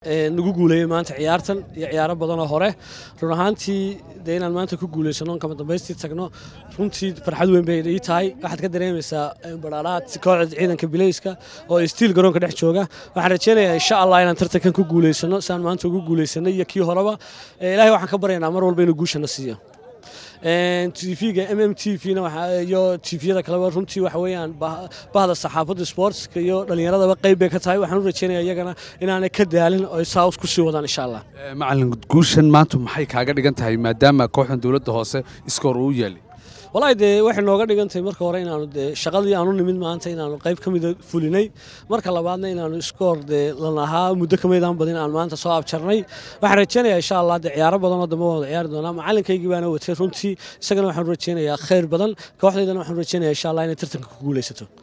nagu guuleeyey maanta ciyaartan iyo ciyaaro badanoo hore run ahaantii dee inaan maanta ku guuleysano kama dambaystii tagno runtii farxad weyn bay ii tahay waxaad ka dareemaysaa badhaalaha kooxda ciidanka bileyska oo stiil garoonka dhex jooga waxaan rajeynayaa insha allah inaan tartankan ku guuleysano saan maanta ugu guuleysanay iyo kii horeba ilaahay waxaan ka baryaynaa mar walba inuu guushana siiyo tvga m m t v iyo tviyada kaleba runtii waxa weeyaan bahda saxaafadda sportska iyo dhallinyaradaba qayb bay ka tahay waxaan u rajeynaya iyagana inaanay ka daalin oo saus ku sii wadaan insha allah macalin guushan maanta maxay kaaga dhigan tahay maadaama kooxdan dowladda hoose iskoor uu yaalay walahi dee waxay nooga dhigan tahay marka hore inaanu dee shaqadii aanu nimid maanta inaanu qayb ka mida fulinay marka labaadna inaanu iskoor dee lanahaa muddo kamaydaan badin aan maanta soo abjarnay waxaan rajeynayaa insha allah dee ciyaaro badan oo dambe wada ciyaari doonaa macalinkaygii baana watay runtii isagana waxaan rajeynayaa khayr badan kooxdaydana waxaan rajeynayaa insha allah inay tartanka ku guuleysato